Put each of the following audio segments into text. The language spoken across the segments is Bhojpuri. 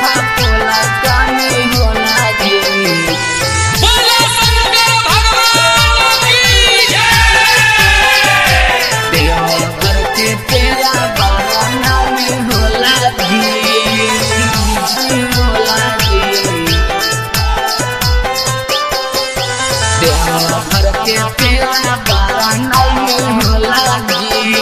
शंखा पोला कानी होला जी बोलो शंकर भगवान की जय देवघर के तेरा बाबा नाम होला जी होला जी देवघर के तेरा बाबा नाम होला जी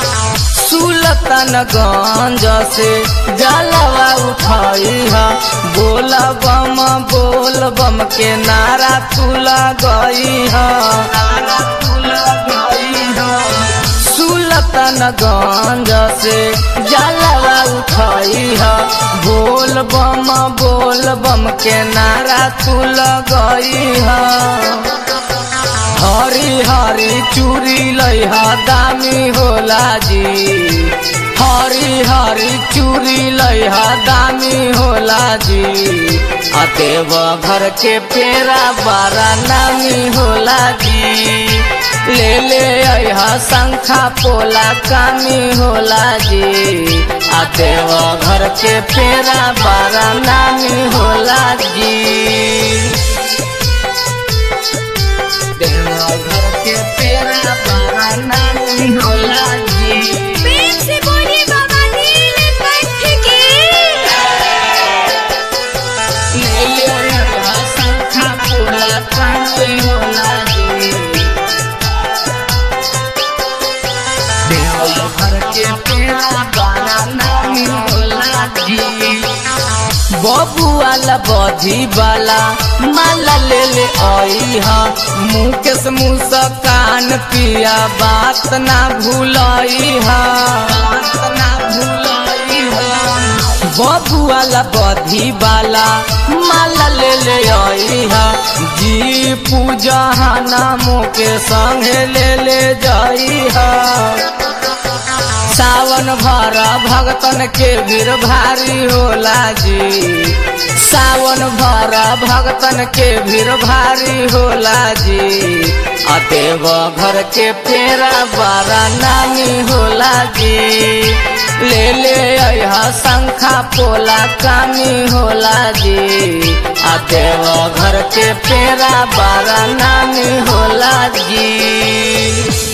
सुलतानगंज से जलवा उठाई है बोल बम बोल बम के नारा तुला गई है नारा तुला गई है सुलतानगंज से जलवा उठाई है बोल बम बोल बम के नारा तुला गई है हरी हरी चूड़ी लइहा दामी होला जी हरी हरी चूड़ी लइहा दामी होला जी आ देव घर के पेरा बारा नामी होला जी ले ले अहा शंखा पोला कामी होला जी आ देव घर के पेरा बारा नामी होला जी देवघर के पेरा बाबा नानी होला जी प्रेम से बोलिए बाबा नीलकंठ की ले ले रहा शंखा पूरा कानी होला जी देवघर के पेरा बाबा नानी होला जी बबुआला बधी वाला माला ले ले आई हा मुकेश मुस्कान पिया बात ना भूलाई हा बात ना भूलाई हा बबुआला बधी वाला माला ले ले आई हा जी पूजा नामों के संगे ले ले जाई हा सावन भर भगतन के भीड़ भारी होला जी सावन भर भगतन के भीड़ भारी होला जी आ देव घर के पेरा बारा नामी होला जी ले ले अहा शंखा पोला कामी होला जी आ देव घर के पेरा बारा नामी होला जी